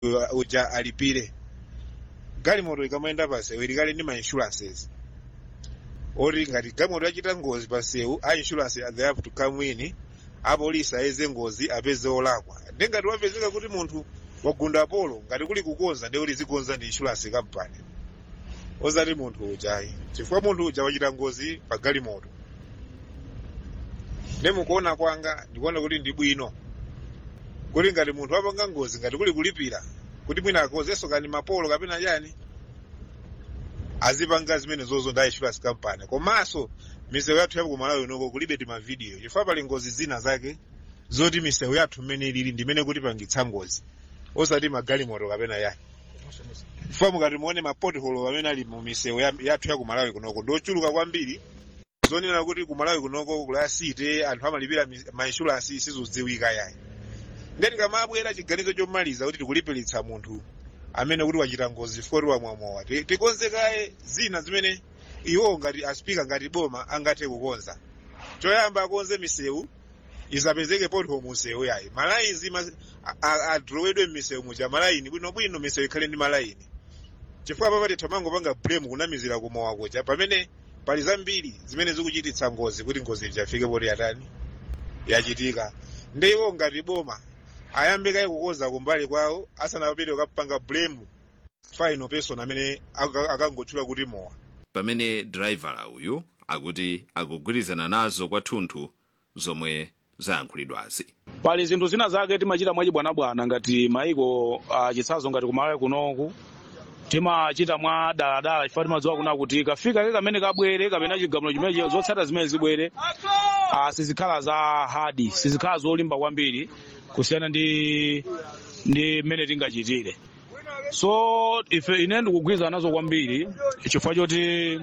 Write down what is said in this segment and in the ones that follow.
uh, uja alipire galimoto ikamayenda pasewu ilikali ndi ma insurances oti ngati galimoto yachita ngozi pasewu a insurance they have to come in apolisi ayeze ngozi apeze olakwa ndi ngati wapezeka kuti munthu wagunda polo ngati kuli kukonza ndi kuti zikonza ndi insurance company osati munthu ujayi chifukwa munthu uja wachita ngozi pa galimoto ndi mukuona kwanga ndikuona kuti ndi bwino kuti ngati munthu apanga ngozi ngati kuli kulipira kuti mwina akonzenso kani mapolo kapena chani azipanga zimene zozo ndi insurance company komanso misewu yathu yapo kumalawi unoko kulibe timavidiyo chifukwa pali ngozi zina zake zoti misewu yathu mmene ilili ndimene kuti pangitsa ngozi osati magalimoto kapena yani chifukwa mukati muone mapotholo amene ali mu misewu ya- yathu ya kumalawi kunoko ndochuluka kwambiri zonena kuti kumalawi kunoko kulasite anthu amalipira mi- ma insurance sizodziwika yayi ndeti kamabwera chiganizo chomaliza kuti tikulipiritsa munthu amene kuti wachita ngozi fori wamwamowa Ti- tikonzekaye zina zimene iwo ngati aspika ngati boma angathe kukonza choyamba akonze misewu isapezeke potholo musewu yayi malayini ma- a- a- adrowedwe mmisewu muja malayini bwinobwino misewu ikhale ndi malayini chifukwa papati tamangopanga blame kunamizira kumowa kuja pamene pali zambiri zimene zikuchititsa ngozi kuti ngozi ijafike poti yatani yachitika ndi iwo ngati boma ayambe kaye kukonza kumbali kwawo asanapite kukapanga blame final person amene aka- akangotchula kuti mowa pamene driver uyu akuti akugwirizana nazo kwathunthu zomwe zayankhulidwazi pali zinthu zina zake timachita mwachibwanabwana ngati maiko uh, chitsazo ngati kumalawi kunoku timachita mwa daladala chifukwa timadziwa kuna kuti kafika ke kamene kabwere kapena chigamulo chimene zotsata zimene zibwere uh, sizikhala za hadi sizikhala zolimba kwambiri kusiyana ndi ndi mmene tingachitire so ife ine ndikugwirizana nazo kwambiri chifukwa choti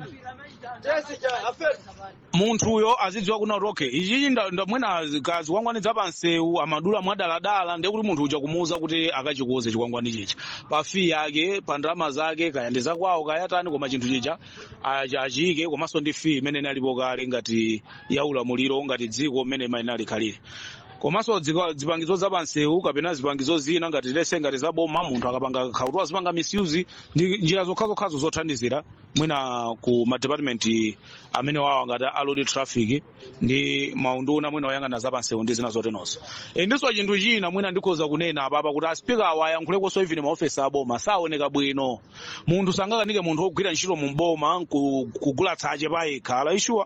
munthuyo azidziwa kuna kuti okay ichichi nda- nda- mwina kazikwangwani za pansewu amadula mwadaladala ndiye kuti munthu uja kumuwuza kuti akachikuze chikwangwani chicha pa fee yake pa ndalama zake kaya ndi zakwawo kayatani koma chinthu chicha achi- achiyike komanso ndi fee imene inalipo kale ngati ya ulamuliro ngati dziko mmene imayenera likhalire komanso dziko- zipangizo za pansewu kapena zipangizo zina ngati lese ngati za boma munthu akapanga khautu azipanga misuse ndi njira zokhazokhazo zothandizira mwina ku madepartment amene wawa ngati a road traffic ndi maunduna mwina oyang'ana za pansewu ndi zina zotenonso e, ndinso chinthu china mwina ndikhoza kunena apapa kuti aspika awa ayankhulekonso even maofesi aboma saoneka bwino munthu sangakanike munthu wogwira ntchito mu boma ku- kugula tsache pa yekha ala ishuwa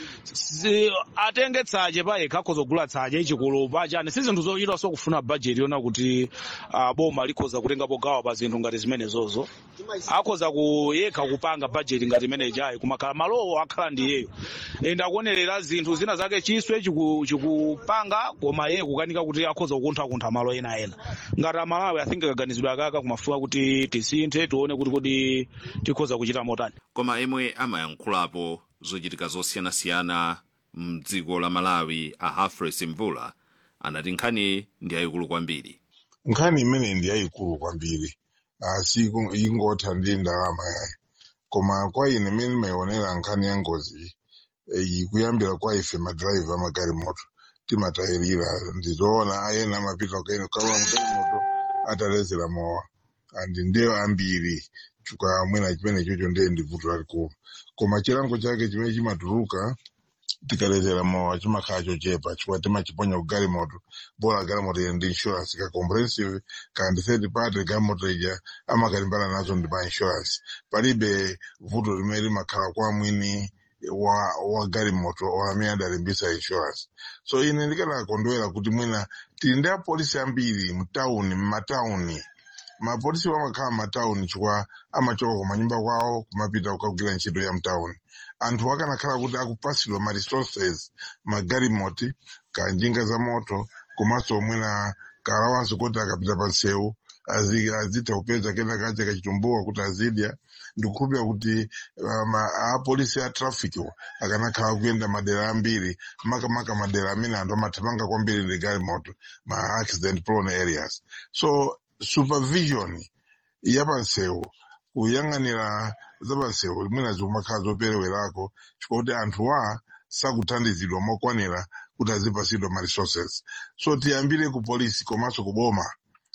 si, atenge tsache pa yekha akhoza kugula tsache chikulu pachani si zinthu zochita so kufuna bajeti yona kuti uh, boma likhoza kutengapo gawo pa zinthu ngati zimenezozo akhoza kuyekha kupanga bajeti ngati imeneyi ayi kumakhala malowo akhala ndi iyeyo ende akuonerera zinthu zina zake chiswe chiku- chikupanga koma iye kukanika kuti akhoza kukunthakuntha malo ena ena ngati amalawi i think kaganizidwe akaka kumafuka kuti tisinthe tione kuti kodi tikhoza kuchita motani koma emwe amayankhulapo zochitika zosiyanasiyana mdziko la malawi a hafres mvula anati nkhani ndi yayikulu kwambiri nkhani imene ndi yayikulu kwambiri asi iku- ingotha ndi ndalama yayi koma kwa ine imene imayionera nkhani ya ngozi iyi kuyambira kwa ife madrayiva amagalimoto timatayirira ndizoona ayena amapita kaino kawa mgalimoto atalezera mowa andi ndiyo ambiri chifukwa mwina chimene chocho ndiye ndi vuto lalikulu koma chilango chake chimene chimatuluka tikalezera mowa chimakhala chochepa chifukwa timachiponya ku galimoto bora galimoto ili ndi insurance ka comprehensive kandi third party galimoto ija amakalimbana nazo ndi pa insurance palibe vuto limene limakhala kwa mwini wa wa galimoto or amene adalimbisa insurance so ine ndikanakondwera kuti mwina tili ndi apolisi ambiri mtawuni mmatawuni mapolisi amakhala mmatawuni chifukwa amachoka kumanyumba kwawo kumapita kukagwira ntchito ya mtawuni anthu akanakhala kuti akupasidwa ma resources magalimoti kanjinga za moto komanso mwina kalawanso kuti akapita pa nsewu azi- azitha kupeza kena kache kachitumbuwa kuti azidya ndikukhulupira kuti um, apolisi a traffic akanakhala kuyenda madera ambiri makamaka madera amene anthu amathamanga kwambiri ndi galimoto ma accident prone areas so supervision yapansewu kuyang'anira zapansewu mwina zikumakhala zoperewerako chifukwa kuti anthuwa sakuthandizidwa mokwanira kuti azipasidwa ma resources so tiyambire ku polisi komanso ku boma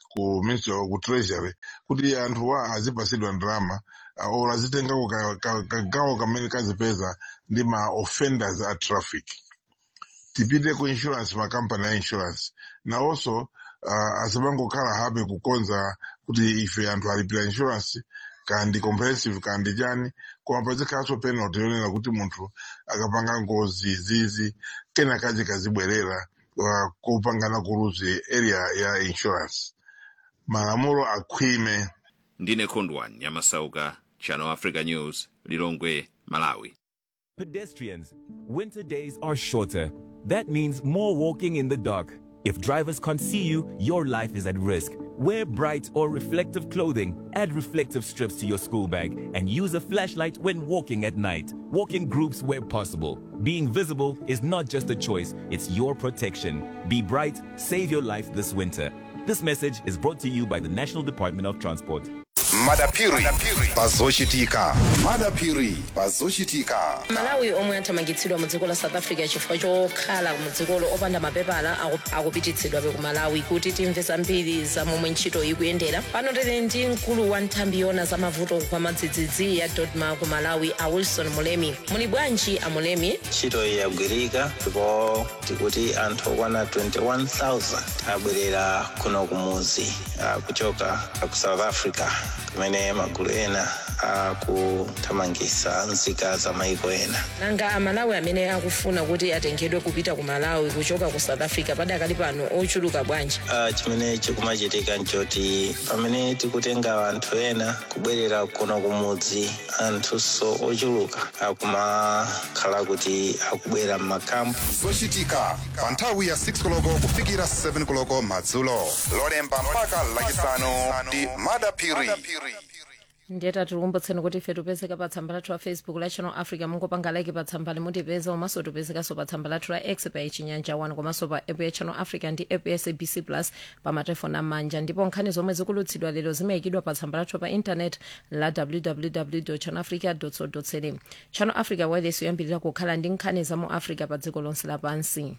ku ministry ku treasury kuti anthuwa azipasidwa ndalama uh, or azitengako ka- ka- kagawo kamene kazipeza ndi ma offenders a traffic tipite ku insurance makampani a insurance nawonso uh, asapangokhala hape kukonza kuti ife anthu alipira insurance kandi comprehensive kandi chani koma pazikhalanso penalty yonena kuti munthu akapanga ngozi zizi kena kaje kazibwerera uh, kopangana kuluzi area ya insurance malamulo akhwime ndine khondwani nyamasauka channel africa news lilongwe malawi Pedestrians, winter days are shorter. That means more walking in the dark. If drivers can't see you, your life is at risk. Wear bright or reflective clothing, add reflective strips to your school bag, and use a flashlight when walking at night. Walk in groups where possible. Being visible is not just a choice, it's your protection. Be bright, save your life this winter. This message is brought to you by the National Department of Transport. madapiri pazochitika madapiri pazochitika malawi omwe athamangitsidwa mu dziko la south africa chifukwa chokhala mu dzikolo opanda mapepala aku- akupititsidwabe ku malawi kuti timve zambiri za momwe ntchito ikuyendera pano tili ndi mkulu wa nthambi yona za mavuto kwa madzidzidzi ya dodma ku malawi a wilson mulemi muli bwanji a mulemi ntchito iyi yagwirika ndipo tikuti anthu okwana 21000 abwerera kuno kumudzi ah, kuchoka ku south africa kumene magulu ena akuthamangitsa nzika za maiko ena nanga amalawi amene akufuna kuti atengedwe kupita ku malawi kuchoka ku south africa padakali pano ochuluka bwanji Ah, chimene chikumachitika nchoti pamene tikutenga anthu ena kubwerera kuno kumudzi anthunso ochuluka akumakhala kuti akubwera m'makampu zochitika pa nthawi ya 6 koloko kufikira 7 koloko madzulo lolemba mpaka lachisanu ndi madapiri ndiyeta tikukumbutseni kuti ife tipezeka pa tsamba lathu la facebook la channel africa mungopanga like pa tsamba limutipeza komanso tipezekanso pa tsamba lathu la x pa chinyanja 1 komanso pa app ya channel africa ndi app ya sabc plus pa matelefoni amanja ndipo nkhani zomwe zikulutsidwa lero zimayikidwa pa tsamba lathu pa intanet la www channel africa co za channel africa wireless yoyambirira kukhala ndi nkhani za mu africa pa dziko lonse lapansi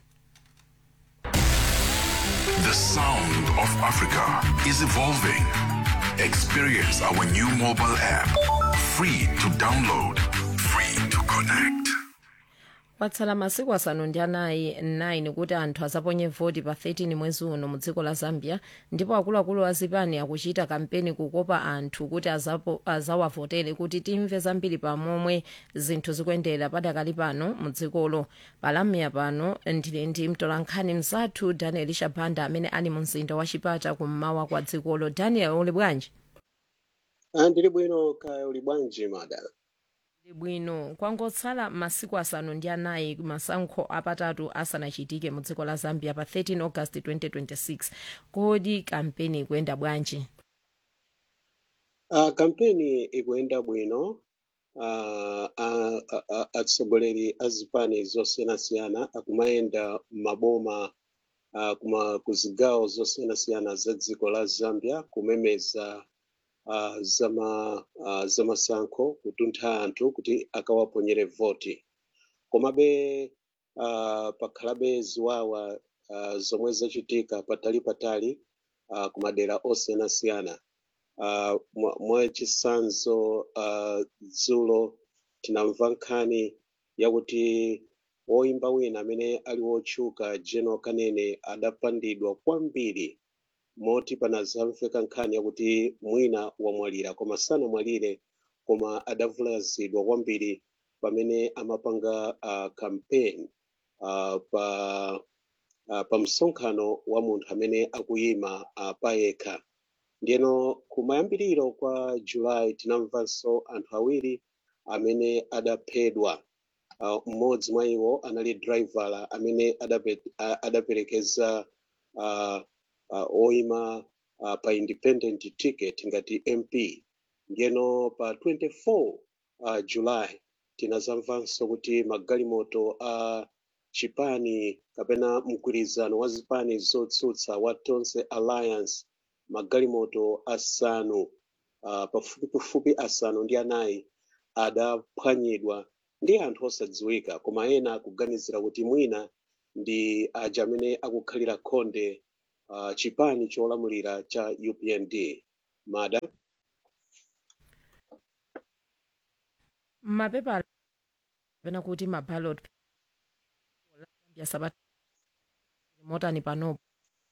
The sound of Africa is evolving. Experience our new mobile app. Free to download, free to connect. kwatsala masiku asanu ndi anayi 9 kuti anthu azaponye voti pa 13 mwezi uno mu dziko la zambia ndipo akuluakulu a zipani akuchita kampeni kukopa anthu kuti azapo- azawavotere kuti timve zambiri pamomwe zinthu zikuyendera padakali pano mu dzikolo palamya pano ndili ndi mtolankhani mzathu daniel shabanda amene ali mu mzinda wa chipata kummawa kwa dzikolo daniel uli bwanji Ah, ndili bwino kaya uli bwanji mada Ndili bwino kwangotsala masiku asanu ndi anayi masankho apatatu asanachitike mu dziko la zambia pa 13 august 2026 kodi kampeni ikuyenda bwanji uh, kampeni ikuyenda bwino uh, uh, uh, atsogoleri a zipani zosiyanasiyana akumayenda m'maboma uh, kuma ku zigawo zosiyanasiyana za dziko la zambia kumemeza uh, zama uh, zamasankho kutuntha anthu kuti akawaponyere voti komabe uh, pakhalabe ziwawa uh, zomwe zachitika patali patali uh, kumadera osiyanasiyana uh, mwa- mwachisanzo uh, dzulo tinamva nkhani yakuti woimba wina amene ali wotchuka general kanene adapandidwa kwambiri moti panazamveka nkhani yakuti mwina wamwalira koma sanamwalire koma adavulazidwa kwambiri pamene amapanga uh, campaign uh, pa uh, pa msonkhano wa munthu amene akuyima uh, payekha ndiyeno kumayambiriro kwa julayi tinamvanso anthu awiri amene adaphedwa uh, mmodzi mwa iwo anali drivala amene adape, a- adaperekeza uh, uh, oyima uh, pa independent ticket ngati mp ndiyeno pa 24 uh, julayi tinazamvanso kuti magalimoto a uh, chipani kapena mgwirizano wa zipani zotsutsa wa tonse alliance magalimoto asanu uh, pafupifupi asanu ndi anayi adaphwanyidwa ndi anthu osadziwika koma ena akuganizira kuti mwina ndi aja amene akukhalira khonde uh, chipani cholamulira cha upnd mada mapepala kapena kuti maballot ya sabata motani panopo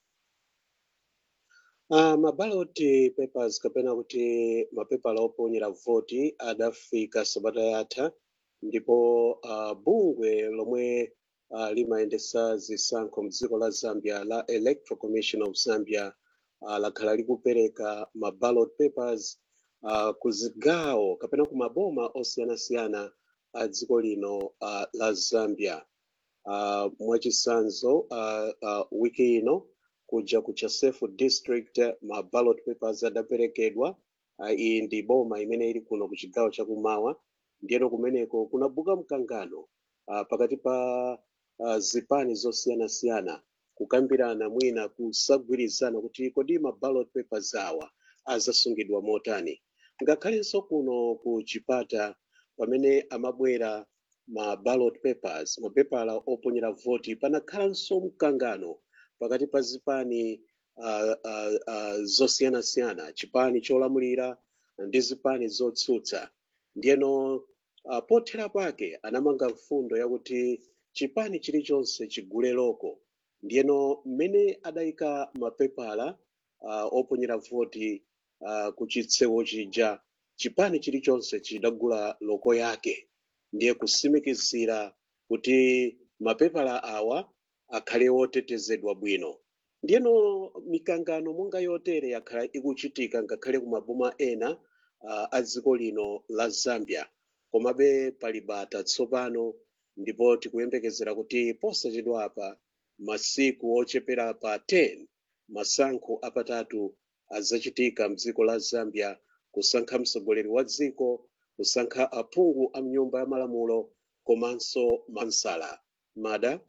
Uh, maballot papers kapena kuti mapepala oponyera voti adafika sabata yatha ndipo uh, bungwe lomwe uh, limayendesa zisankho mdziko la zambia la electoral commission of zambia uh, lakhala likupereka ma ballot papers uh, ku zigawo kapena ku maboma osiyanasiyana a dziko lino uh, la zambia uh, mwachisanzo uh, uh, wiki ino kuja ku chasefu district ma ballot papers adaperekedwa uh, iyi ndi boma imene ili kuno ku chigawo chakumawa ndiyeno kumeneko kunabuka mkangano uh, pakati pa uh, zipani zosiyanasiyana kukambirana mwina kusagwirizana kuti kodi ma ballot papers awa azasungidwa motani ngakhalenso kuno ku chipata pamene amabwera ma ballot papers mapepala oponyera voti panakhalanso mkangano pakati pa zipani uh, uh, uh, zosiyanasiyana chipani cholamulira ndi zipani zotsutsa ndiyeno uh, pothera pake anamanga mfundo yakuti chipani chilichonse chigule loko ndiyeno mmene adayika mapepala uh, oponyera voti uh, ku chitsewu chija chipani chilichonse chidagula loko yake ndiye kusimikizira kuti mapepala awa akhale otetezedwa bwino ndiyeno mikangano monga yotere yakhala ikuchitika ngakhale ku maboma ena uh, a dziko lino la zambia komabe pali bata tsopano ndipo tikuyembekezera kuti posachedwa apa masiku ochepera pa 10 masankho apatatu azachitika mdziko la zambia kusankha mtsogoleri wa dziko kusankha aphungu a mnyumba ya malamulo komanso mansala mada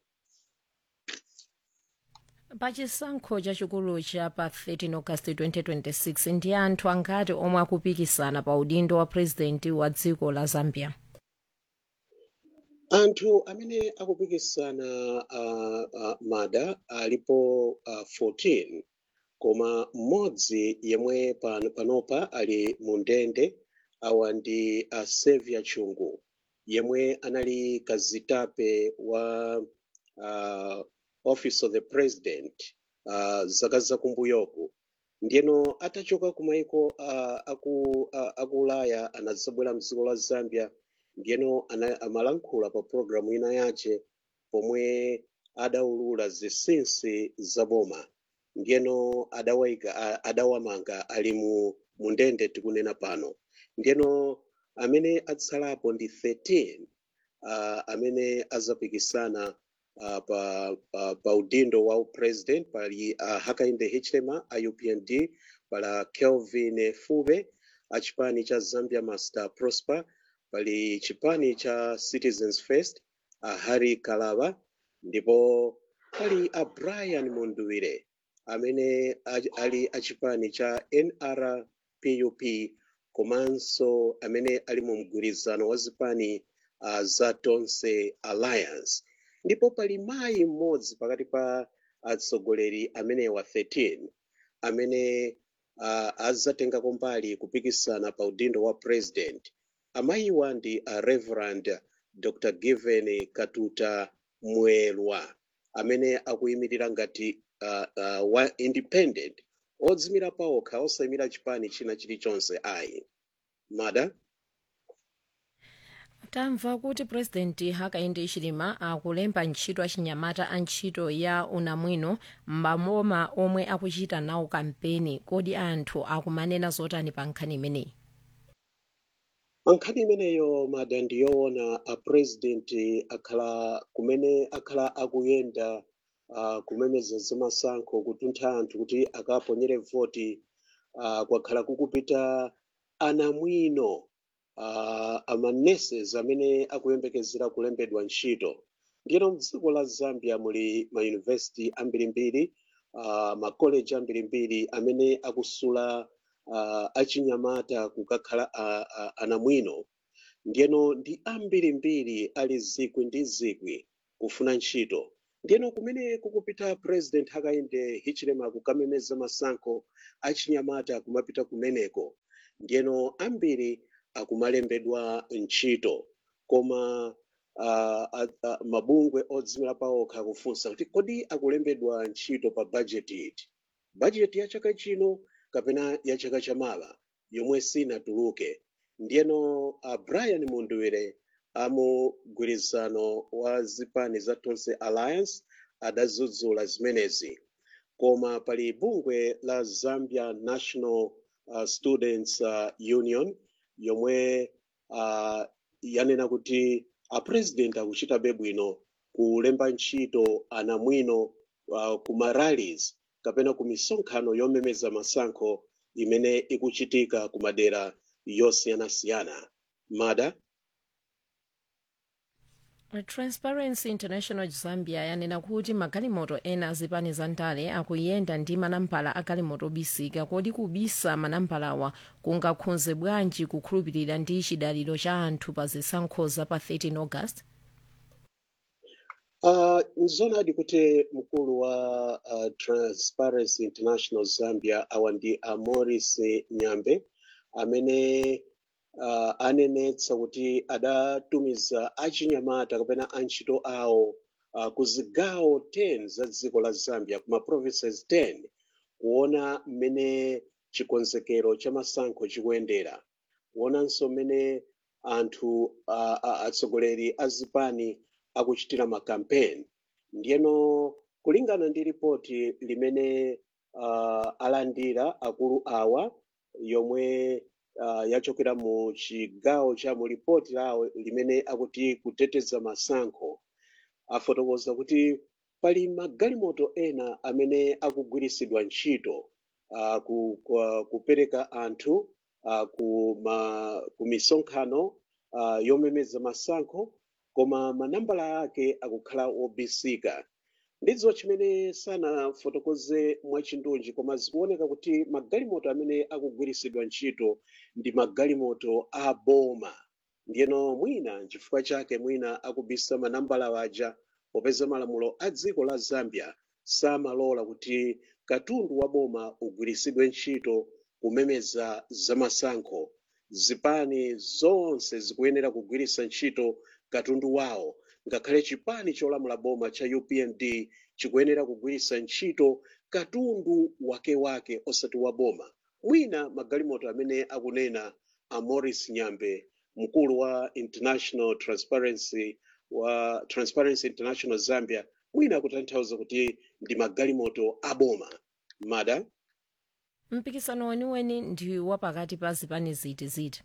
pachisankho chachikulu cha pa 13 august 2026 ndi anthu angati omwe akupikisana pa udindo wa purezidenti wa dziko la zambia anthu amene akupikisana uh, uh, mada alipo uh, 14 koma mmodzi yemwe pan, panopa ali mu ndende awa ndi uh, Xavier Chungu yemwe anali kazitape wa uh, office of the president uh, zaka zakumbuyoku ndiyeno atachoka kumaiko uh, aku, uh, aku ulaya anadzabwera mdziko la zambia ndiyeno ana- amalankhula pa programu ina yace pomwe adaulula zinsinsi za boma ndiyeno adawayika a- adawamanga ali mu mu ndende tikunena pano ndiyeno amene atsalapo ndi 13 uh, amene azapikisana uh, pa, pa, pa udindo wa president pali uh, hakainde hichilema a upnd pala kelvin fube a chipani cha zambia master prosper pali chipani cha citizens first a harry kalaba ndipo pali a brian munduwire amene a- ali a chipani cha nrpup komanso amene ali mu mgwirizano wa zipani uh, za tonse alliance ndipo pali mayi mmodzi pakati pa atsogoleri amenewa 13 amene uh, azatengako mbali kupikisana pa udindo wa president amayiwa ndi a reverend dr given katuta mwelwa amene akuyimirira ngati uh, uh, wa independent odzimira pawokha osayimira chipani china chilichonse ayi mada tamva kuti purezidenti hakainde hichilema akulemba ntchito achinyamata a ntchito ya unamwino m'maboma omwe akuchita nawo kampeni kodi anthu akumanena zotani pa nkhani imeneyi nkhani imeneyo mada ndiyoona a president akhala kumene akhala akuyenda uh, kumemeza zamasankho kutuntha anthu kuti akaponyere voti uh, kwakhala kukupita anamwino uh, amaneses amene akuyembekezera kulembedwa ntchito ndiyeno mdziko la zambia muli mayunivesiti ambirimbiri uh, makoleji ambirimbiri amene akusula uh, achinyamata kukakhala uh, uh, anamwino ndiyeno ndi ambirimbiri ali zikwi ndi zikwi kufuna ntchito ndiyeno kumene kukupita president hakainde hichilema kukamemeza masankho achinyamata kumapita kumeneko ndiyeno ambiri akumalembedwa ntchito koma uh, uh, uh, mabungwe odzimira paokha akufunsa kuti kodi akulembedwa ntchito pa bajeti iti bajeti ya chaka chino kapena ya chaka chamala yomwe sinatuluke ndiyeno uh, brian munduwire amugwirizano wa zipani za tonse alliance adadzudzula zimenezi koma pali bungwe la zambia national uh, students uh, union yomwe uh, yanena kuti apresident akuchitabe bwino kulemba ntchito anamwino uh, ku marallies kapena ku misonkhano yomemeza masankho imene ikuchitika ku madera yosiyanasiyana mada transparency international zambia yanena kuti magalimoto ena azipani za ndale akuyenda ndi manambala a galimoto obisika kodi kubisa manambalawa kungakhudze bwanji kukhulupirira ndi chidaliro cha anthu pa zisankho za pa 13 august Uh, nzonadi kuti mkulu wa uh, Transparency International Zambia awa ndi a Morris Nyambe amene uh, anenetsa kuti adatumiza achinyamata kapena antchito awo uh, ku zigawo 10 za dziko la Zambia kuma provinces 10 kuona mmene chikonzekero cha masankho chikuyendera kuonanso mmene anthu uh, uh, atsogoleri a zipani akuchitira makampeni ndiyeno kulingana ndi ripoti limene uh, alandira akulu awa yomwe uh, yachokera mu chigawo cha mu ripoti lawo limene akuti kuteteza masankho afotokoza kuti pali magalimoto ena amene akugwiritsidwa ntchito uh, ku, ku, kupereka anthu uh, ku, ma, ku misonkhano uh, yomemeza masankho koma manambala ake akukhala obisika ndizo chimene sanafotokoze mwachindunji koma zikuoneka kuti magalimoto amene akugwiritsidwa ntchito ndi magalimoto a boma ndiyeno mwina nchifukwa chake mwina akubisa manambala waja popeza malamulo a dziko la zambia samalola kuti katundu wa boma ugwiritsidwe ntchito kumemeza zamasankho zipani zonse zikuyenera kugwiritsa ntchito katundu wawo ngakhale chipani cholamula boma cha upnd chikuyenera kugwiritsa ntchito katundu wakewake osati wa boma mwina magalimoto amene akunena a morris nyambe mkulu wa international transparency wa transparency international zambia mwina akutanthauza kuti ndi magalimoto a boma mada mpikisano weniweni ndi wapakati pa zipani ziti ziti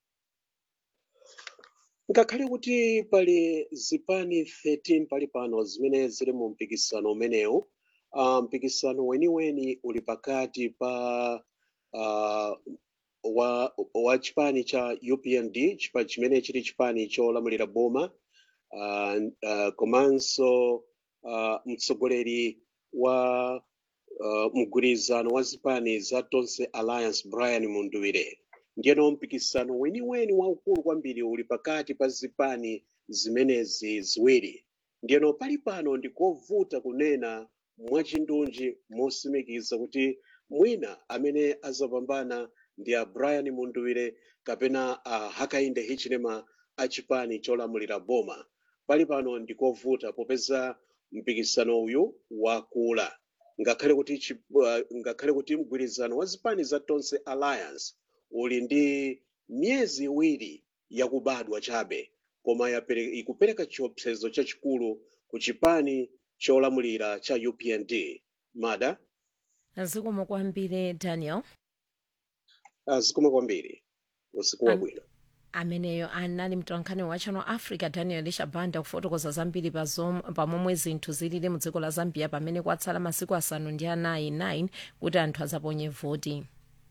ngakhale kuti pali zipani 13 pali pano zimene zili mu mpikisano umenewu uh, mpikisano weniweni uli pakati pa uh, wa, wa chipani cha upnd chipa chimene chili chipani cholamulira boma uh, uh, komanso uh, mtsogoleri wa uh, mgwirizano wa zipani za tonse alliance brian munduwire ndiyeno mpikisano weniweni waukulu kwambiri uli pakati pa zipani zimenezi ziwiri ndiyeno pali pano ndikovuta kunena mwachindunji mosimikiza kuti mwina amene azapambana ndi a brian munduwire kapena a hakainde hichilema a chipani cholamulira boma pali pano ndikovuta popeza mpikisano uyu wakula ngakhale kuti chi- uh, ngakhale kuti mgwirizano wa zipani za tonse alliance uli ndi miyezi iwiri yakubadwa chabe koma yapere- ikupereka chiopsezo chachikulu ku chipani cholamulira cha upnd mada zikomo kwambiri daniel zikomo kwambiri usiku wabwino ameneyo anali mtolankhani wa channel africa daniel shabanda kufotokoza zambiri pa zom- pamomwe zinthu zilili mu dziko la zambia pamene kwatsala masiku asanu ndi anayi 9 kuti anthu azaponye voti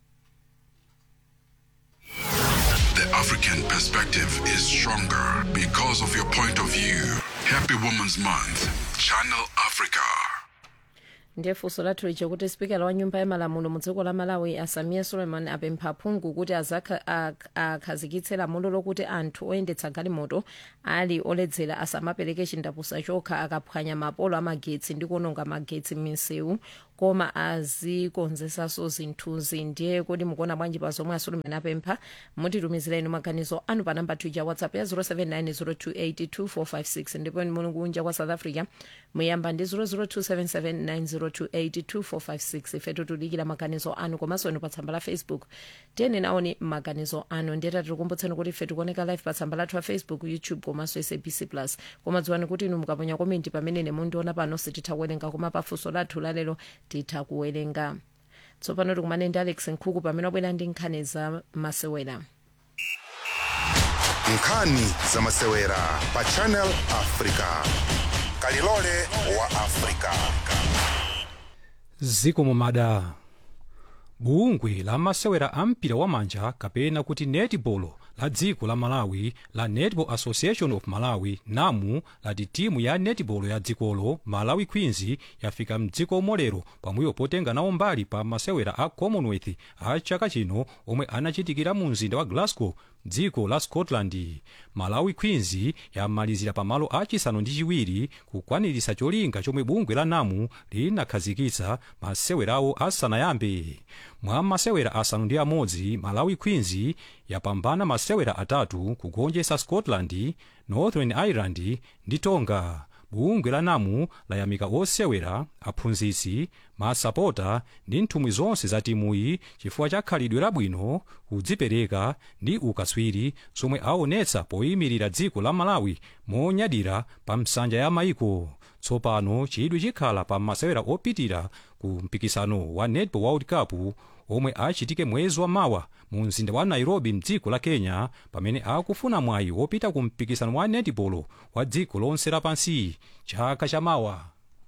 The African perspective is stronger because of your point of view. Happy Women's Month. Channel Africa. ndiye funso lathu lija kuti spikala wa nyumba ya malamulo mu dziko la malawi asamiya suleiman apempha aphungu kuti azakha- ak- akhazikitse lamulo lokuti anthu oyendetsa galimoto ali oledzera asamapereke chindapusa chokha akaphwanya mapolo amagetsi ndi kuononga magetsi m'misewu koma azikonzesanso zinthuzi ndiye kuti mukuona bwanji pa zomwe asuleiman apempha mutitumizireni maganizo anu pa namba tuja whatsapp ya 0790282456 ndipo muli kunja kwa south africa muyamba ndi 0027790282456 ifetu tudikira maganizo anu komanso inu pa tsamba la facebook tiyeni naoni maganizo anu ndiye tikukumbutsani kuti ife tikuoneka live pa tsamba lathu la facebook youtube komanso sabc plus koma dziwani kuti inu mukaponya komenti pamene mundiona pano sititha kuwerenga koma pafunso lathu lalero titha kuwerenga tsopano tikumane ndi alex nkhuku pamene wabwera ndi nkhani za masewera nkhani za masewera pa channel africa kalilole wa africa ziko mumada bungwe la masewera a mpira wamanja kapena kuti netball la dziko la malawi la netball association of malawi namu lati timu ya netball ya dzikolo malawi queens yafika mdziko molero pambuyo potenga nawo mbali pa masewera a commonwealth a chaka chino omwe anachitikira mu mzinda wa glasgow dziko la scotland malawi queens yamalizira pamalo achisanu ndi chiwiri kukwanirisa cholinga chomwe bungwe la namu linakhazikitsa masewerawo asanayambe mwa masewera asanu ndi amodzi malawi queens yapambana masewera atatu kugonjetsa scotland northern ireland ndi tonga bungwe la namu layamika osewera aphunzitsi masapota ndi nthumwi zonse za timuyi chifukwa cha khalidwe labwino kudzipereka ndi ukaswiri zomwe aonetsa poyimirira dziko la malawi monyadira pa nsanja ya maiko tsopano chidwi chikhala pa masewera opitira ku mpikisano wa netball world cup omwe achitike mwezi wa mawa mu mzinda wa nairobi mdziko la kenya pamene akufuna mwayi wopita ku mpikisano wa netball wa dziko lonse lapansi chaka cha mawa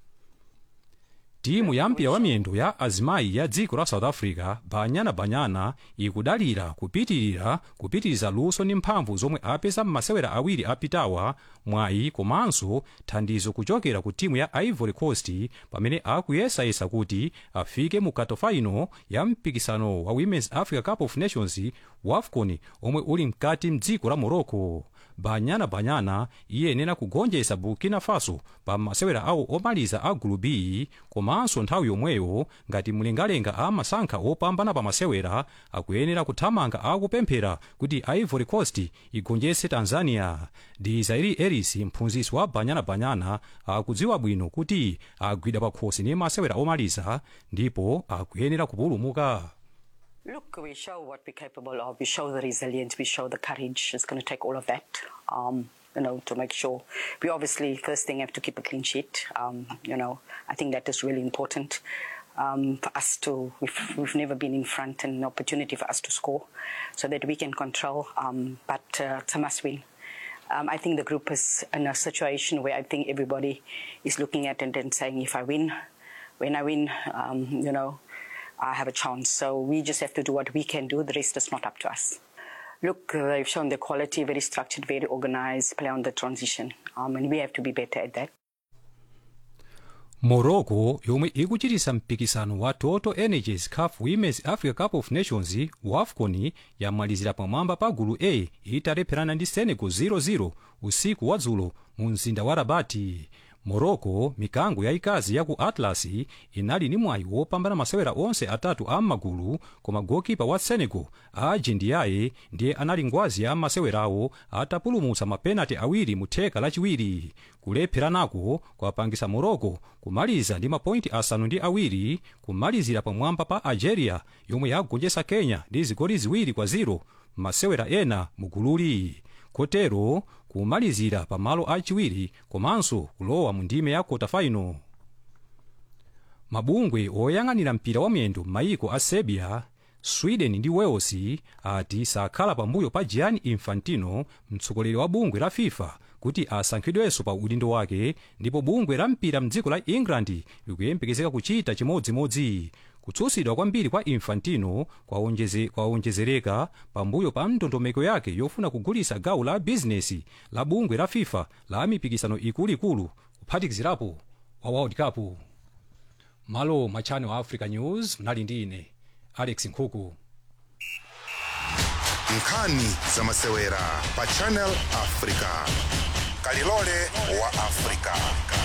timu ya mpira wa miyendo ya azimayi ya dziko la south africa banyana banyana ikudalira kupitirira kupitiriza luso ndi mphamvu zomwe apeza m'masewera awiri apitawa mwayi komanso thandizo kuchokera ku timu ya ivory coast pamene akuyesayesa kuti afike mu katofaino ya mpikisano wa women's africa cup of nations wafcon omwe uli mkati mdziko la morocco banyana banyana iyenera kugonjetsa burkina faso pa masewera awo omaliza a gulu b komanso nthawi yomweyo ngati mlengalenga amasankha opambana pa masewera akuyenera kuthamanga akupemphera kuti ivory coast igonjetse tanzania dizairi eris mphunzitsi wa banyana banyana akudziwa bwino kuti agwidwa pakhosi ndi masewera omaliza ndipo akuyenera kupulumuka Look, we show what we're capable of. We show the resilience. We show the courage. It's going to take all of that, um, you know, to make sure. We obviously, first thing, have to keep a clean sheet. Um, you know, I think that is really important um, for us to. We've, we've never been in front, and an opportunity for us to score, so that we can control. Um, but uh, it's a must win. Um, I think the group is in a situation where I think everybody is looking at it and saying, if I win, when I win, um, you know, I have a chance. So we just have to do what we can do. The rest is not up to us. Look, uh, they've shown the quality, very structured, very organized, play on the transition. Um, and we have to be better at that. morocco yomwe ikuchitisa mpikisano wa total energies caf women's africa cup of nations wafcon yamalizira pamwamba pa gulu a italepherana ndi senegal 00 usiku wa dzulo mu mzinda wa rabati morocco mikango yayikazi ya ku atlas inali ndi mwayi wopambana masewera onse atatu a m'magulu koma gokipa wa senegal aji ndiyaye ndiye anali ngwazi ya masewerawo atapulumutsa mapenati awiri mu theka lachiwiri kulepheranako kwapangisa morocco kumaliza ndi mapointi asanu ndi awiri kumalizira pamwamba pa algeria yomwe yagonjetsa kenya ndi zigoli ziwiri kwa 0 masewera ena mu gululi kotero kumalizira pamalo achiwiri komanso kulowa mu ndime ya kota-final mabungwe oyang'anira mpira wa miyendo m'mayiko a serbia sweden ndi wales ati sakhala pambuyo pa gianni infantino mtsogoleri wa bungwe la fifa kuti asankhidwenso pa udindo wake ndipo bungwe la mpira mdziko la england likuyembekezeka kuchita chimodzimodzi kutsutsidwa kwambiri kwa infantino kwaonjezereka kwa pambuyo pa ndondomeko yake yofuna kugulitsa gawo la bizinesi la bungwe la fifa la mipikisano ikuluikulu kuphatikizirapo wa world cup malo mwa channel africa news mnali ndi ine alex nkhuku nkhani za masewera pa channel africa kalilole wa africa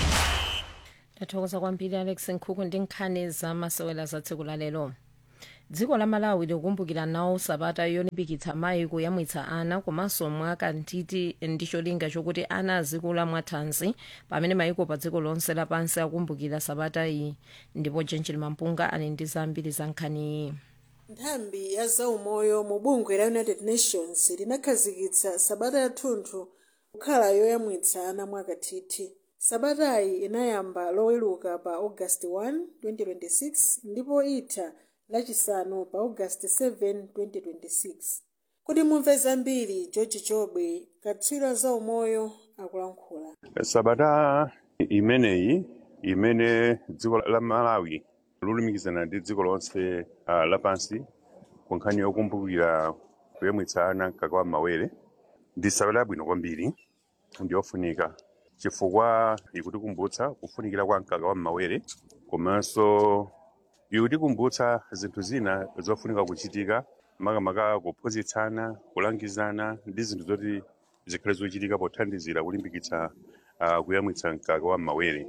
tathokoza kwambiri alex nkhuku ndi nkhani za masewera za tsiku la lero dziko la malawi likukumbukira nawo sabata yolimbikitsa mayi kuyamwitsa ana komanso mwakathithi ndi cholinga chokuti ana azikula mwathanzi pamene mayiko pa dziko lonse lapansi akumbukira sabata iyi ndipo jenjeli mampunga ali ndi zambiri za nkhani iyi nthambi ya zaumoyo mu bungwe la united nations linakhazikitsa sabata yathunthu kukhala yoyamwitsa ana mwakathithi sabatayi inayamba loweluka pa august 1 2026 ndipo itha lachisanu pa august 7 2026 kuti mumve zambiri george chobwe katswiri zaumoyo akulankhula sabata imeneyi imene dziko la malawi lolumikizana ndi dziko lonse uh, lapansi ku nkhani yokumbukira kuyamwitsa ana mkaka wa mawere ndi sabata yabwino kwambiri ndi yofunika chifukwa ikutikumbutsa kufunikira kwa mkaka wa mawere komanso ikutikumbutsa zinthu zina zofunika kuchitika makamaka kuphunzitsana kulangizana ndi zinthu zoti zikhale zochitika pothandizira kulimbikitsa uh, kuyamwitsa mkaka wa mawere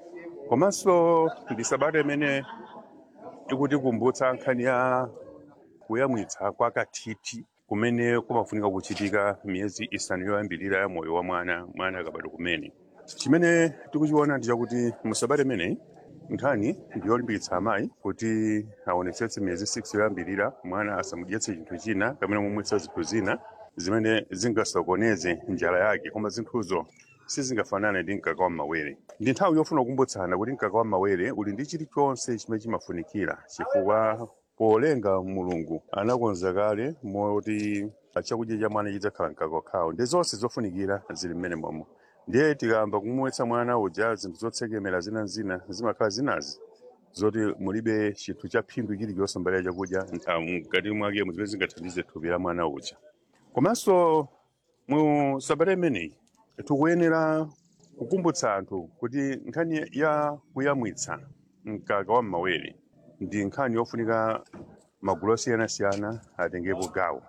komanso ndi sabata imene ikutikumbutsa nkhani ya kuyamwitsa kwa kathithi kumene kumafunika kuchitika miyezi isanu yoyambirira ya moyo wa mwana mwana akabadwa kumene chimene tikuchiona ndi chakuti mu sabata imeneyi nkhani ndi yolimbikitsa amayi kuti aonetsetse miyezi 6 yoyambirira mwana asamudyetse chinthu china kapena kumumwetsa zinthu zina zimene zingasokoneze njala yake koma zinthuzo sizingafanane ndi mkaka wa mawere ndi nthawi yofuna kukumbutsana kuti mkaka wa mawere uli ndi chilichonse chimene chimafunikira chifukwa polenga mulungu anakonza kale moti chakudya cha mwana chidzakhala mkaka wakhawo ndi zonse zofunikira zili mmene momo ndiye tikayamba kumumwetsa mwana uja zinthu zotsekemera zinazina zimakhala zinazi zoti mulibe chinthu cha phindu chilichonse mbali ya chakudya ah, mkati mwake zimene zingathandize thupi la mwana uja komanso mu sabata imeneyi tikuyenera kukumbutsa anthu kuti nkhani ya kuyamwitsa mkaka wa mawere ndi nkhani yofunika magulu osiyanasiyana atengepo gawo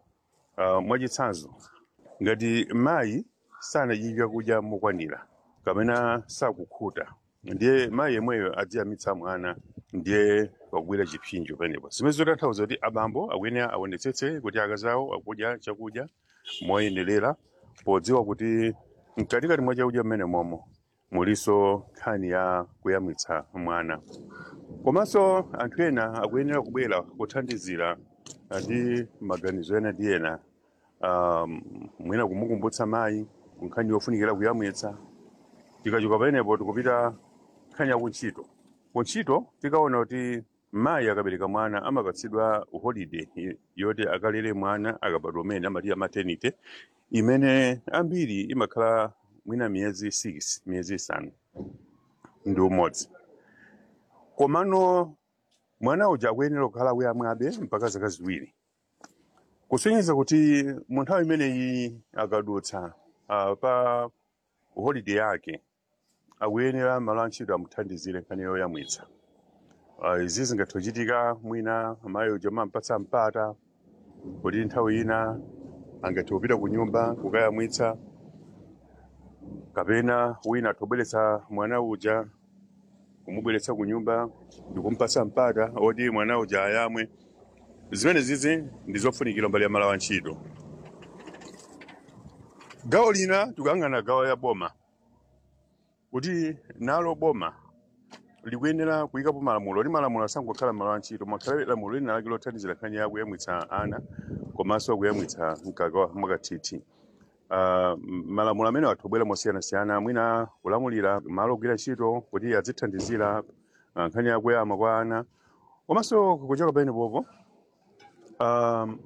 uh, mwachitsanzo ngati mayi sanadye chakudya mokwanira kapena sakukhuta ndiye mayi yemweyo adziyamitsa mwana ndiye wakugwira chipsinjo penepo zimene zotanthauza kuti abambo akuyenera aonetsetse kuti akazi awo akudya chakudya moyenerera podziwa kuti mkatikati mwa chakudya mmene momo muliso nkhani ya kuyamwitsa mwana komanso anthu ena akuyenera kubwera kuthandizira ndi maganizo ena ndi ena um, mwina kumukumbutsa mayi nkhani yofunikira kuyamwitsa tikachoka pamenepo tikupita nkhani ya kuntchito kuntchito tikaona kuti mayi akabereka mwana amapatsidwa holiday i- yoti akalere mwana akabadwa umene amati ya maternity imene ambiri imakhala mwina miyezi 6 miyezi isanu ndi umodzi komano mwana uja akuyenera kukhala kuyamwabe mpaka zaka ziwiri kusonyeza kuti mu nthawi imeneyi akadutsa uh, pa holiday yake akuyenera malo antchito amuthandizire nkhani yoyamwitsa uh, izi zingathe kuchitika mwina amayi uja amampatsa mpata kuti nthawi ina angathe kupita ku nyumba kukayamwitsa kapena wina atobweretsa mwana uja kumubweretsa ku nyumba ndikumpatsa mpata oti mwana uja ayamwe zimene zizi ndi zofunikira mbali ya malo antchito gawo lina tikuyang'ana gawo ya boma kuti nalo boma likuyenera kuyikapo malamulo kuti malamulo asangokhala malo antchito makhale lamulo lina lake lothandizira nkhani ya kuyamwitsa ana komanso kuyamwitsa mkaka wa mwakathithi Uh, malamulo amene athu mosiyanasiyana mwina kulamulira malo ogwira ntchito kuti azithandizira uh, nkhani ya kuyama kwa ana komanso kuchoka pamenepopo um,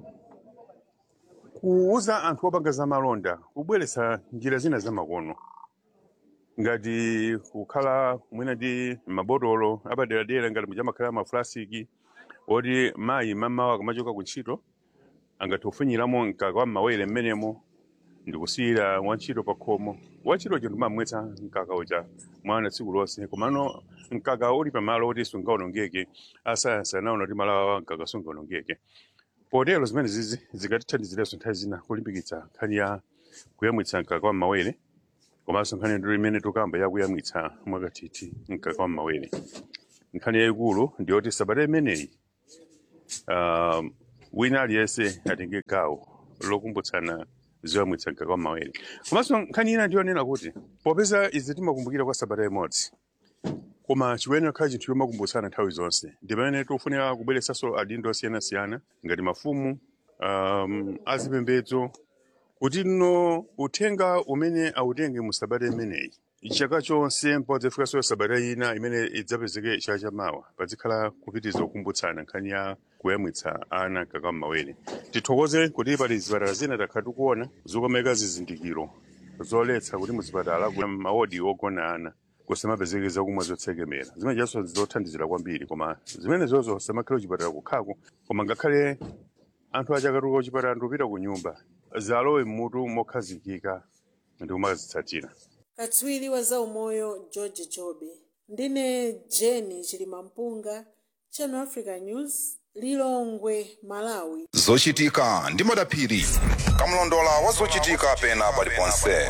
kuuza anthu opanga za malonda kubweretsa njira zina zamakono ngati kukhala mwina ndi mabotolo apaderadera ngati muchamakhala mafulasiki oti mayi mamawa akamachoka ku ntchito angathe kufinyiramo mkaka wa mawere mmenemo ndikusiyira wantchito pa khomo wantchitocho ndimamwetsa mkaka uja mwana tsiku lonse komano mkaka uli pamalo oti sungaonongeke asayansi anaona kuti malo awa mkaka sungaonongeke potero zimene zizi zikatithandiziranso nthawi zina kulimbikitsa nkhani ya kuyamwitsa mkaka wa mmawere komanso nkhani ndiro imene tukamba yakuyamwitsa mwakathithi mkaka wa mmawere nkhani yayikulu ndiyoti sabata imeneyi uh, wina aliyense atenge gawo lokumbutsana zoyamwitsa mkaka wa mmawere komanso nkhani ina ndiyonena kuti popeza izi timakumbukira kwa sabata imodzi koma chiwenera khala chinthu chomakumbutsana nthawi zonse ndi pamene tikufunika kubweretsanso adindo osiyanasiyana ngati mafumu um, azipembedzo kuti no uthenga umene awutenge mu sabata imeneyi chaka chonse mpaka ifikanso sabata ina imene idzapezeke chaka chamawa pazikhala kupitiriza kukumbutsana nkhani ya kuyamwitsa ana mkaka wa mmawere tithokoze kuti pali zipatala zina takhala tikuona zokomeka zizindikiro zoletsa kuti muzipatala kuna mawodi ogona ana kusamapezeke zakumwa zotsekemera zimene chanso zothandizira kwambiri koma zimene zozo samakhale kuchipatala kukhako koma ngakhale anthu aja akatuluka kuchipatala ndikupita ku nyumba zalowe mmutu mokhazikika ndi kumazitsatira katswiri wa zaumoyo george jobe ndine jeni chilimampunga channel africa news lilongwe malawi zochitika ndi madaphiri kamlondola wa zochitika pena paliponse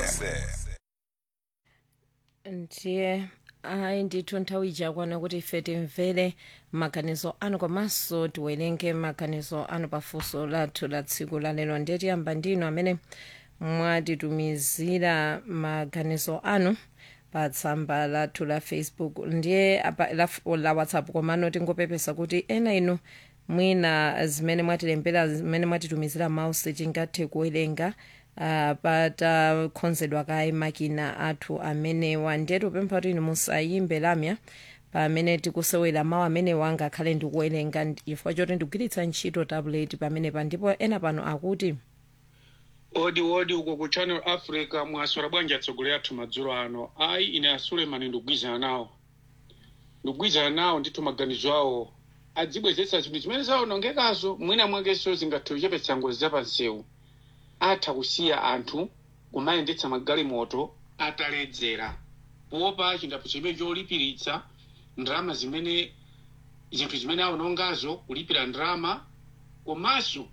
ndiye ayi ndithu nthawi ijakwana kuti ife timvere maganizo anu komanso tiwerenge maganizo anu pafunso lathu la tsiku lalero ndiye tiyamba ndinu amene mwatitumizira maganizo anu pa tsamba lathu la facebook ndiye apa la, la whatsapp komano tingopepesa kuti ena inu mwina zimene mwatilembera zimene mwatitumizira mawu sitingathe kuwerenga uh, patakonzedwa kaye makina athu amenewa ndiye tipempha kuti inu musayimbe lamya pamene tikusewera mawu amenewa angakhale ndikuwerenga chifukwa choti ndikugwiritsa ntchito tablet pamenepa ndipo ena pano akuti odi odi uko ku channel africa mwaswera bwanji atsogoleri athu madzulo ano ayi ine asulemani ndikugwizana nawo ndikugwizana nawo ndithu maganizo awo adzibwezetsa zinthu zimene zaonongekazo mwina mwakenso zingathe kuchepetsa ngozi zapansewu atha kusiya anthu kumayendetsa magalimoto ataledzera popa chindapo chimene cholipiritsa ndalama zimene zinthu zimene aonongazo kulipira ndalama komanso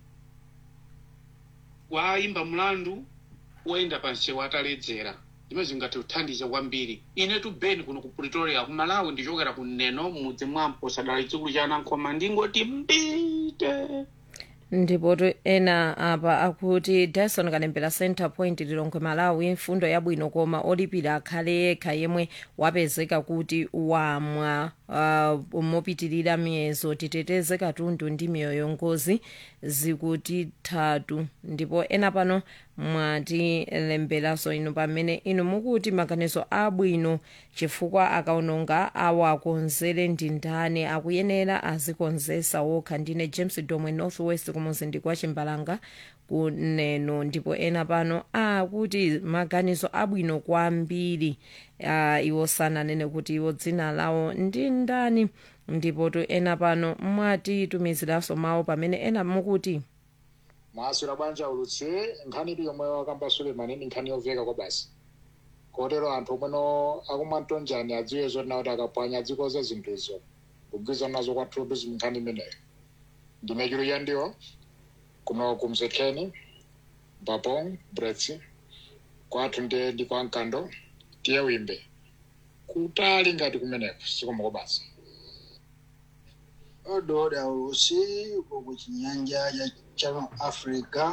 wayimba mlandu woyenda pansewu ataledzera zimene zingathe kuthandiza kwambiri inetu beni kuno ku pretoria ku malawi ndichokera ku neno mudzi mwampo sadala chikulu cha anankhoma ndingoti mbite ndipo tu ena apa akuti dyson kalembera center point lilongwe malawi mfundo yabwino koma olipira akhale yekha yemwe wapezeka kuti wamwa uh, mopitirira miyezo titeteze katundu ndi miyoyo ngozi zikutithatu ndipo ena pano mwatilemberanso inu pamene inu mukuti maganizo abwino chifukwa akaononga awakonzere ndi ndani akuyenera azikonzesa wokha ndine james domwe northwest kumuzinda kwa chimbalanga kuneno ndipo ena pano akuti maganizo abwino kwambiri uh, iwo sananene kuti iwo dzina lawo ndi ndani ndipo tu ena pano mwatitumiziranso mawu pamene ena mukuti mwaswera bwanja ulutsi nkhani ili yomwe wakamba sulemani ndi nkhani yoveka kwa basi kotero anthu omweno akumwa mtonjani adziwe zoti nawo kuti akapwanya adzikoza zinthuzo kugwirizana nazo kwathupi nkhani imeneyo ndimechiro yandiwo kuno kumsekheni babong bretsi kwathu ndiye ndi kwa mkando tiye wimbe kutali ngati kumeneko sikoma kwa basi ododa ulusi uko kuchinyanja cha channel africa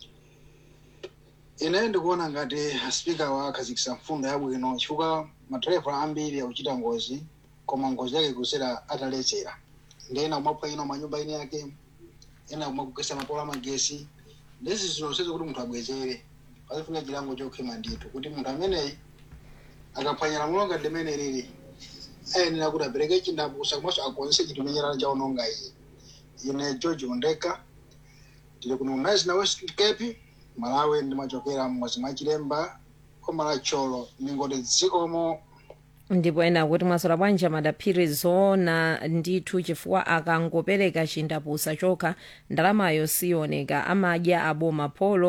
ine ndikuona ngati spika wakhazikisa mfundo yabwino chifukwa madereva ambiri akuchita ngozi koma ngozi yake kusera ataledzera ndi ena kumapha ino manyumba ine yake ena kumakugesa mapola amagesi ndezi zilonsezo kuti munthu abwezere pazifunika chilango chokhema ndithu kuti munthu ameneyi akaphwanya lamulo ngati limene lili ayenera kuti apereke chindapusa komanso akonze chinthu menyerana chaononga iye ine george undeka tili kuno nice na west cape malawi ndimachokera mmodzi mwa chilemba koma la cholo ningoti dzikomo ndipo ena akuti mwaswera bwanji madaphiri zoona ndithu chifukwa akangopereka chindapusa chokha ndalamayo siyoneka amadya aboma polo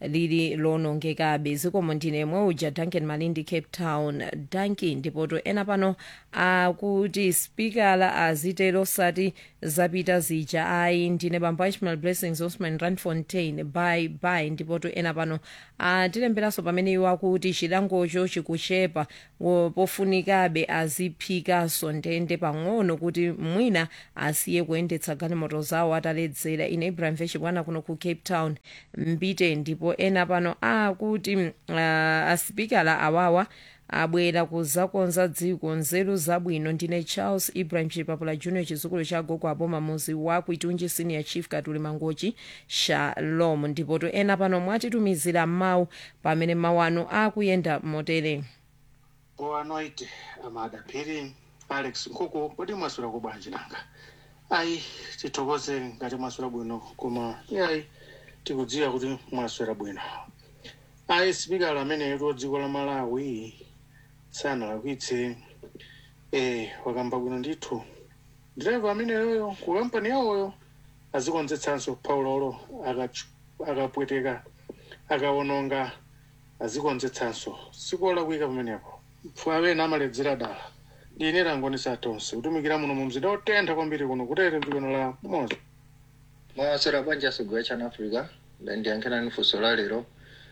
lili lonongekabe zikomo ndine mweuja duncan malindi cape town danki ndipoto ena pano akuti spikala azitero sati zapita zija ayi ndine bambo ishmael blessings osman randfontein bye bye ndipoto ena pano atilemberanso pamene iwo akuti chilangocho chikuchepa wo- pofunikabe aziphikaso ndende pang'ono kuti mwina asiye kuyendetsa galimoto zawo ataledzera ine ibrahim veshibwana kuno ku cape town mbite ndipo ena pano akuti uh, asipikala awawa abwera kuzakonza dziko nzeru zabwino ndine charles ibrahim chipapula junior chizukulu cha gogo aboma muzi wa kuitunji senior chief katuli mangochi shalom ndipoto ena pano mwatitumizira mawu pamene mawu anu akuyenda motere boanoite amadaphiri alex nkhuku kodi mwasula kubwanji nanga ayi tithokoze ngati mwasula bwino koma ayi tikudziwa kuti mwaswera bwino ayi sipikala ameneyo dziko la malawi sanalakwitse eh wakamba bwino ndithu direva ameneyoyo ku kampani yawoyo azikonzetsanso paulolo akachu- akapweteka akawononga azikonzetsanso sikolakwika pamenepo pfu amene amaledzera dala ine langonesa tonse kutumikira muno mu mzinda otentha kwambiri kuno kutere mdzikono la moza mwasera banja sogwa chana africa ndiyankhirani funso la lero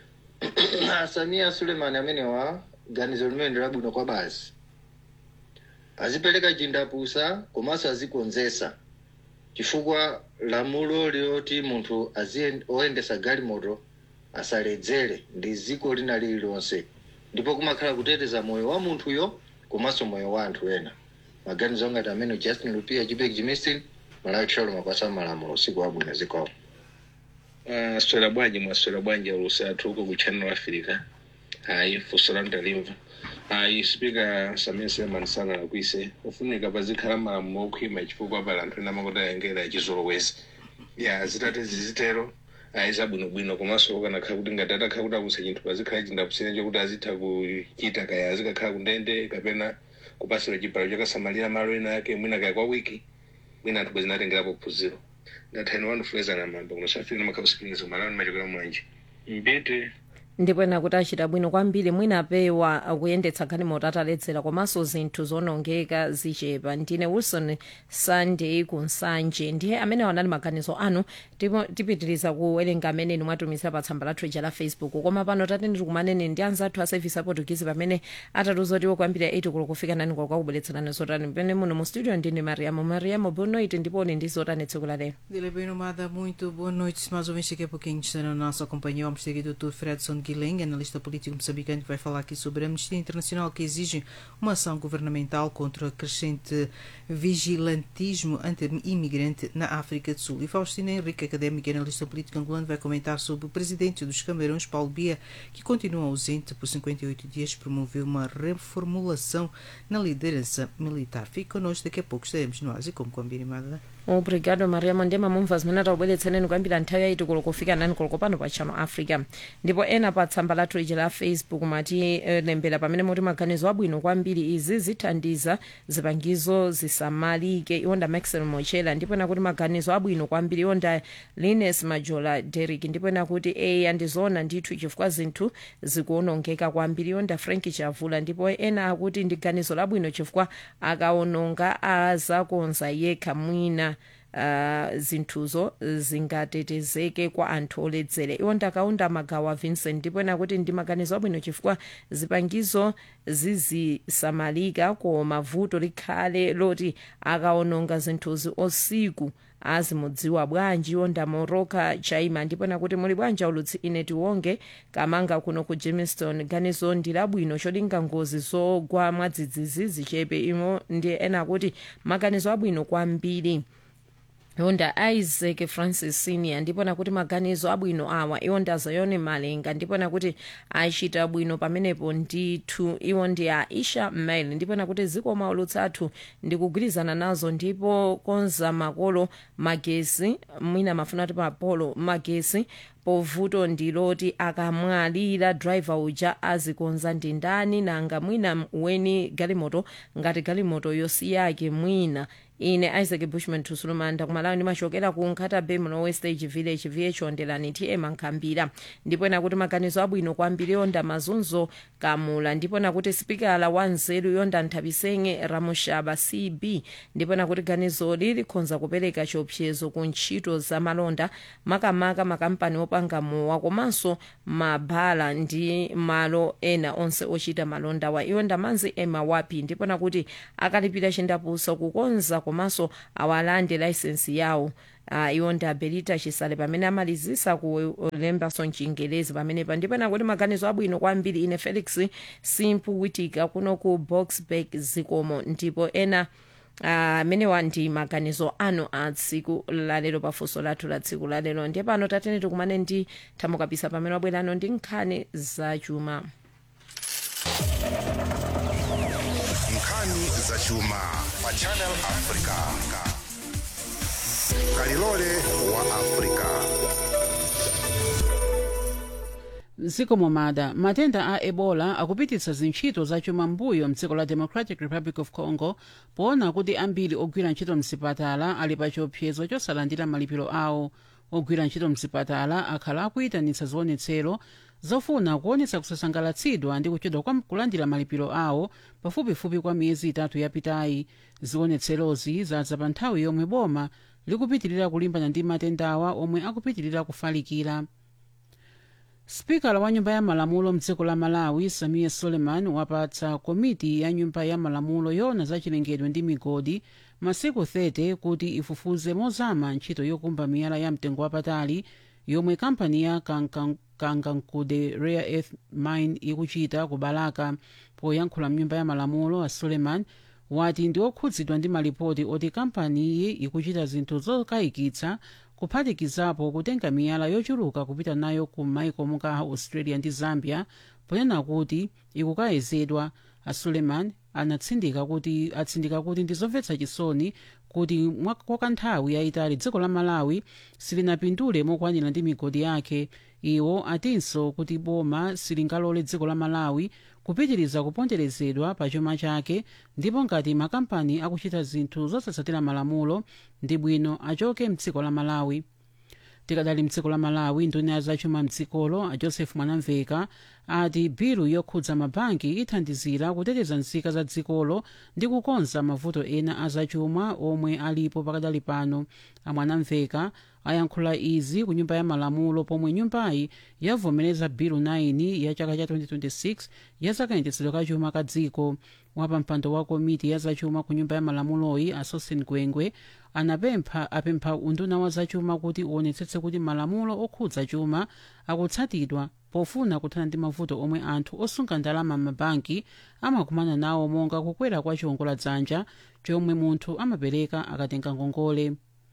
samia suleiman amenewa ganizo limene ndilabwino kwa basi azipereka chindapusa komanso azikonzesa chifukwa lamulo liloti munthu aziyen- oyendesa galimoto asaledzere ndi ziko lina lililonse ndipo kumakhala kuteteza moyo wa munthuyo komanso moyo wa anthu ena maganizo angati amene justin lupia jibek jimistin malawi tchalo makwasa malamulo usiku wabwino zikomo swera bwanji mwaswera bwanji alusatu uko ku channel africa hayi funso la ndalimva hayi spika samia suleiman sanalakwise ufunika pazikhala malamulo okhwima chifukwa pali anthu ena amakuti ayengera achizolowezi ya zitate zizitero ayi zabwinobwino komanso ukanakhala kuti ngati atakhala kuti akusa chinthu pazikhala chindapusire chokuti azitha kuchita kaya azikakhala kundende kapena kupasira chipalo chakasamalira malo ena ake mwina kaya kwa wiki mwina anthu bwezinatengerapo phunziro ngathani wandifunizana mambo kunosafiri makhausipinizo malani machokera mwanje mbete ndipo ena kuti achita bwino kwambiri mwina apewa kuyendetsa galimoto ataledzera komanso zinthu zonongeka zichepa ndine wilson sunday kunsanje ndiye amene wanali maganizo anu ndipo tipitiriza kuwerenga amene inu mwatumizira pa tsamba lathu ija la facebook koma pano tateni tikumanene ndi anzathu a service aportuguese pamene atatiuzotiwo kwambiri a 8 kulo kufika nani kulo kwakubweretserani zotani pene muno mu studio ndine mariamo mariamo boa noite ndipo uli ndi zotani tsiku la lero Dile bem nomada, muito boa noite. Mais ouvintes daqui a pouquinho está na nossa companhia. Vamos ter aqui o Dr. Fredson Guilhem, analista político moçambicano, que vai falar aqui sobre a Amnistia Internacional que exige uma ação governamental contra o crescente vigilantismo anti-imigrante na África do Sul. E Faustina Henrique, académica e analista político angolano, vai comentar sobre o presidente dos Camarões, Paulo Bia, que continua ausente por 58 dias, promoveu uma reformulação na liderança militar. Fique connosco, daqui a pouco estaremos no Ásia, como combinado. obrigado mariamo ndiye mamumva zimene taubweretsereni kwambiri nthawi yaiti kulo kufika nani kulo kopano pa channel africa ndipo ena pa tsamba lathu liji la facebook matilembera pamene muti maganizo abwino kwambiri izi zithandiza zipangizo zisamalike iwonda maxel mochela ndipo ena kuti maganizo abwino kwambiri iwonda lines majola derrick ndipo ena kuti eya ndizoona ndithu chifukwa zinthu zikuonongeka kwambiri iwonda frank chavula ndipo ena akuti ndi ganizo labwino chifukwa akaononga azakonza yekha mwina uh, zinthuzo zingatetezeke kwa anthu oledzera iwo ndakaunda magawo a vincent ndipo ena kuti ndi maganizo abwino chifukwa zipangizo zizisamalika koma vuto likhale loti akaononga zinthuzi osiku azimudziwa bwanji onda moroka chaima ndipo nakuti muli bwanji ulutsi ine tiwonge kamanga kuno ku jamestown ganizo ndi labwino cholinga ngozi zogwa mwadzidzidzi zichepe imo ndi ena kuti maganizo abwino kwambiri yonda isaac francis senior ndipo nakuti maganizo abwino awa iwo ndi azayone malenga ndipo nakuti achita bwino pamenepo ndithu iwo ndi a isha mail ndipo nakuti zikoma ulutsi athu ndikugwirizana nazo ndipo konza makolo magesi mwina mafuna ati mapolo magesi povuto ndiloti akamwalira driver uja azikonza ndi ndani nanga mwina weni galimoto ngati galimoto yosiyake mwina ine isaac bushman tusulumanda kumalawi ndimachokera ku nkhata bay mlowe stage village vh ondelani tm ankhambira ndipo ena kuti maganizo abwino kwambiri yonda mazunzo kamula ndipo ena kuti sipikala wa nzeru yonda nthabisenge ramushaba cb ndipo ena kuti ganizoli likhonza kupereka chiopsezo ku ntchito za malonda makamaka makampani opanga mowa komanso mabhala ndi malo ena onse ochita malonda wa iwo ndamanzi ema wapi ndipo ena kuti akalipira chindapusa kukonza komanso awalande layisensi yawo uh, iwo ndi abelita chisale pamene amalizisa kulembaso mchingelezi pamenepa ndipo ena kuti maganizo abwino kwambiri ine felix simpu witika kuno ku boxburg zikomo ndipo ena amenewa uh, ndi maganizo anu a tsiku lalero pafunso lathu la tsiku lalero ndiye pano tatene tikumane ndi thamukapisa pamene wabwerano ndi nkhani zachuma nkhani zachuma pa channel africa kalilole wa africa mdziko momada matenda a ebola akupititsa zintchito zachuma mbuyo mdziko la democratic republic of congo poona kuti ambiri ogwira ntchito mzipatala ali pa chiopsezo chosalandira malipiro awo ogwira ntchito mzipatala akhala akuyitanitsa zionetsero zofuna kuonetsa kusasangalatsidwa ndi kuchedwa kwa kulandira malipiro awo pafupifupi kwa miyezi itatu yapitayi zionetserozi zadza pa nthawi yomwe boma likupitirira kulimbana ndi matendawa omwe akupitirira kufalikira spikala wa nyumba ya malamulo mdziko la malawi samia suleiman wapatsa komiti ya nyumba ya malamulo yoona za chilengedwe ndi migodi masiku 30 kuti ifufuze mozama ntchito yokumba miyala ya mtengo wapatali yomwe kampani ya kangankude rare earth mine ikuchita ku balaka poyankhula mnyumba ya malamulo a suleiman wati ndi okhudzidwa ndi malipoti oti kampaniyi ikuchita zinthu zokayikitsa kuphatikizapo kutenga miyala yochuluka kupita nayo ku maiko monga australia ndi zambia ponena kuti ikukayezedwa a suleiman anatsindika kuti atsindika kuti ndizomvetsa chisoni kuti kwa kanthawi yayitali dziko la malawi silinapindule mokwanira ndi migodi yake iwo atinso kuti boma silingalole dziko la malawi kupitiriza kuponderezedwa pa chuma chake ndipo ngati makampani akuchita zinthu zosatsatira malamulo ndi bwino achoke mdziko la malawi tikadali mdziko la malawi nduna ya zachuma mdzikolo a joseph mwanamveka ati bilu yokhudza mabanki ithandizira kuteteza nzika za dzikolo ndi kukonza mavuto ena a zachuma omwe alipo pakadali pano amwanamveka ayankhula izi ku nyumba ya malamulo pomwe nyumbayi yavomereza bilu 9 ya chaka cha 2026 ya zakayendetsedwe ka chuma ka dziko wapampando wa komiti ya zachuma ku nyumba ya malamuloyi asosin gwengwe anapempha apempha unduna wa zachuma kuti uonetsetse kuti malamulo okhudza chuma akutsatidwa pofuna kuthana ndi mavuto omwe anthu osunga ndalama m'mabanki amakumana nawo monga kukwera kwa chiwongoladzanja chomwe munthu amapereka akatenga ngongole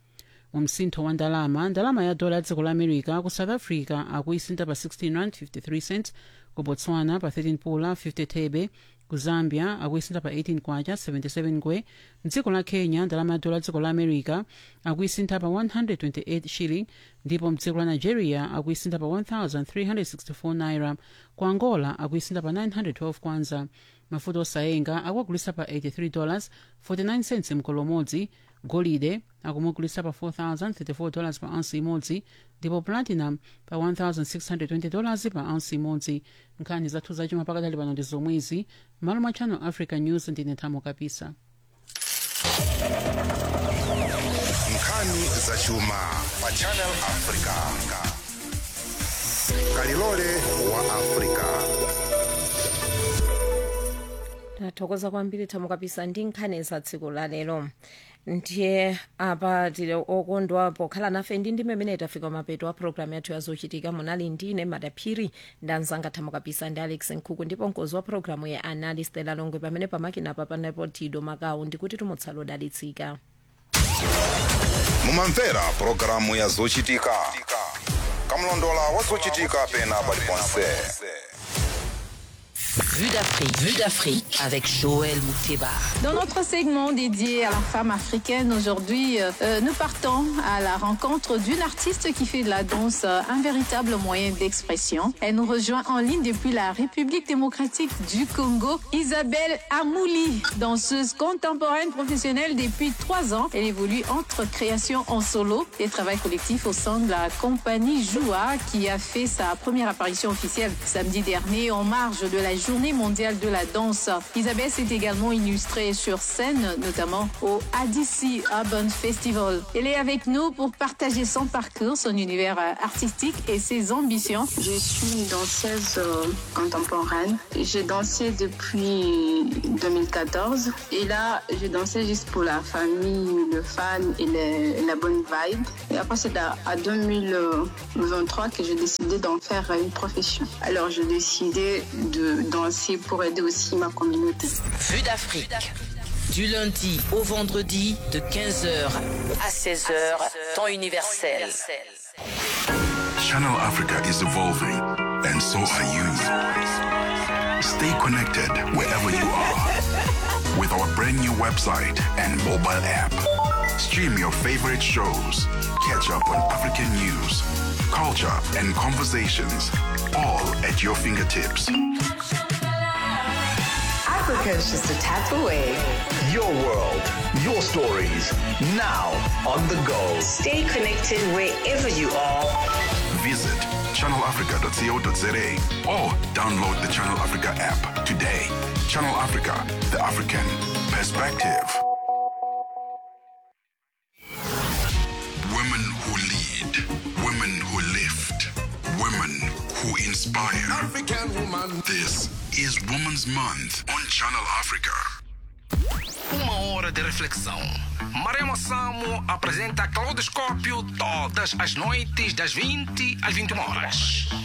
mu msintho wa ndalama ndalama ya dola ya dziko la america ku south africa akuisintha pa 16 rand 53 cents ku botswana pa 13 pula 50 thebe ku zambia akuisintha pa 18 kwacha 77 ngwe mdziko la kenya ndalama ya dola dziko la america akuisintha pa 128 shilling ndipo mdziko la nigeria akuisintha pa 1364 naira ku angola akuisintha pa 912 kwanza mafuta osayenga akuagulisa pa 83 dollars 49 cents mkolo umodzi golide akumugulisa pa 4034 dollars pa ounce imodzi ndipo platinum pa 1620 dollars pa ounce imodzi nkhani zathu zachuma pakadali pano ndi zomwezi malo mwa channel africa news ndine thamo kapisa nkhani zachuma pa channel africa kalilole wa africa tathokoza kwambiri thamo kapisa ndi nkhani za tsiku la lero ndiye apa tili okondwa pokhala nafe ndi ndime imene tafika mapeto a programu yathu yazochitika munali ndine madaphiri ndanzanga thamo kapisa ndi alex nkhuku ndipo mkozi wa programu ya anali stela longwe pamene pamakina apa panapo tido makawu ndikuti tumutsala odalitsika mumamvera pulogalamu ya zochitika kamlondola wa zochitika pena paliponse Vue d'Afrique. Vue d'Afrique avec Joël Mouteba. Dans notre segment dédié à la femme africaine, aujourd'hui, euh, nous partons à la rencontre d'une artiste qui fait de la danse euh, un véritable moyen d'expression. Elle nous rejoint en ligne depuis la République démocratique du Congo, Isabelle Amouli, danseuse contemporaine professionnelle depuis trois ans. Elle évolue entre création en solo et travail collectif au sein de la compagnie Joua qui a fait sa première apparition officielle samedi dernier en marge de la journée mondiale de la danse. Isabelle s'est également illustrée sur scène, notamment au ADC Urban Festival. Elle est avec nous pour partager son parcours, son univers euh, artistique et ses ambitions. Je suis une danseuse euh, contemporaine. J'ai dansé depuis 2014 et là, je dansais juste pour la famille, le fan et le- la bonne vibe. Et après, c'est à, à 2023 que j'ai décidé d'en faire une profession. Alors, j'ai décidé de danser pour aider aussi ma communauté. Vue d'Afrique. Du lundi au vendredi de 15h à 16h, temps universel. Channel Africa is evolving, and so are you. Stay connected wherever you are with our brand new website and mobile app. Stream your favorite shows, catch up on African news, culture, and conversations, all at your fingertips. Africa is just a tap away. Your world, your stories, now on the go. Stay connected wherever you are. Visit channelafrica.co.za or download the Channel Africa app today. Channel Africa, the African perspective. Women who lead, women who lift, women who inspire. African woman. This is Women's Month on Channel Africa. Uma hora de reflexão. Marema Samo apresenta Claudoscópio todas as noites das 20 às 21 horas.